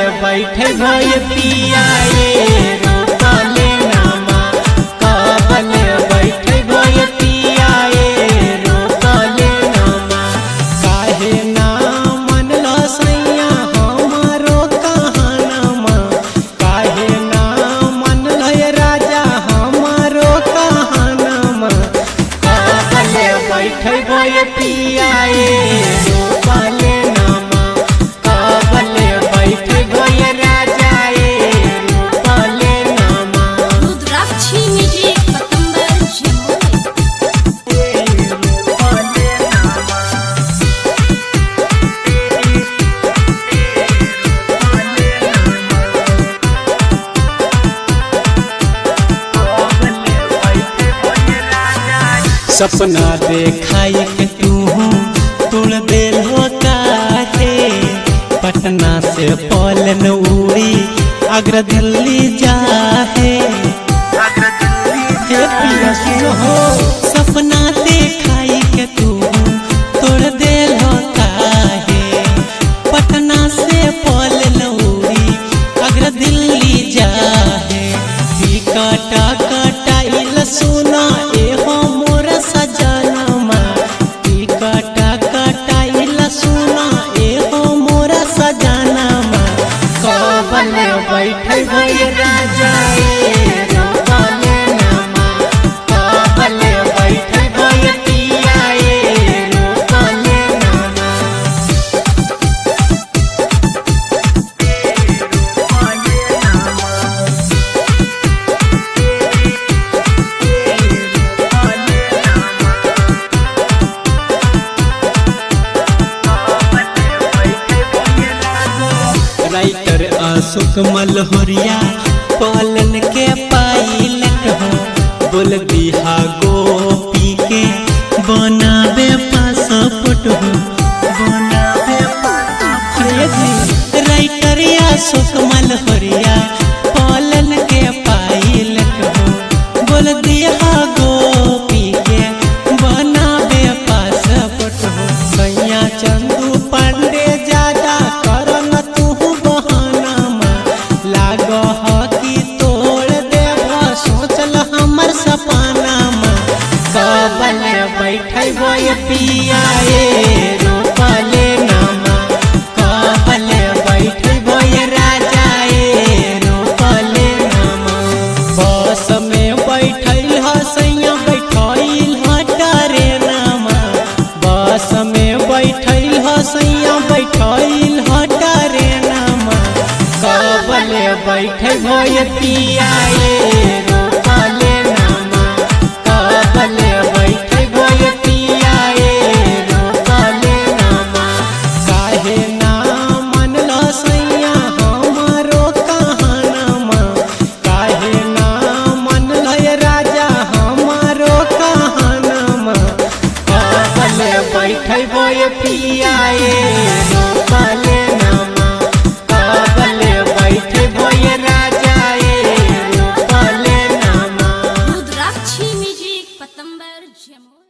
बैठे भय पियाए रोकले नामा कबले बैठे भय पियाए रोकले नामा काहे ना मनल सैया हमारो कहानमा काहे ना मनल राजा हमारो कहानमा कबले बैठे भय पियाए रोकले नामा कबले बैठे भय राजाए रोकले नामा रुद्राक्षी म्युझिक पतंबर जमुई सपना देखाई के तू तुड़ दिल हो काहे पटना से पलन उड़ी अग्र दिल्ली जाहे हे पिया सुनो हो सपना देखाई के तू तोड़ दिल हो काहे पटना से पलन उड़ी अग्र दिल्ली जाहे टिकटा कटाइल सुना एहो मोर सजनमा टिकटा कटाइल सुना एहो मोर सजनमा कबले बैठे भई राजा ए रोकले नामा कबले बैठे भई पिया ए रोकले नामा राइटर अशोक मलहोरिया पालन के पाइलट हो बोल बिहा गोपी के बनावे पासपोर्ट हो बनावे पासपोर्ट राइटर अशोक मलहोरिया पालन के पाइलट हो बोल बिहा गोपी के बनावे पासपोर्ट हो सैया चंदू पांडे ज्यादा करन तू बहानामा लाग कि तोड़ देव सोचल हमर सपनामा कबले बैठे बोय पियाए रोकले नामा कबले बैठे बोय राजाए रोकले नामा बस में बैठल ह सैया बैठल ह ट्रेनमा बस में बैठल ह सैया बैठल ह ट्रेनमा कबले बैठे भय पियाए रोकले नामा कबले बैठे भय पियाए रोकले नामा काहे ना मनल सैया हमारो कहानमा काहे ना मनल राजा हमारो कहानमा कबले बैठे भय पियाए रोकले नामा कबले बैठे भय राजाए रोकले नामा रुद्राक्षी म्युझिक पतंबर जमुई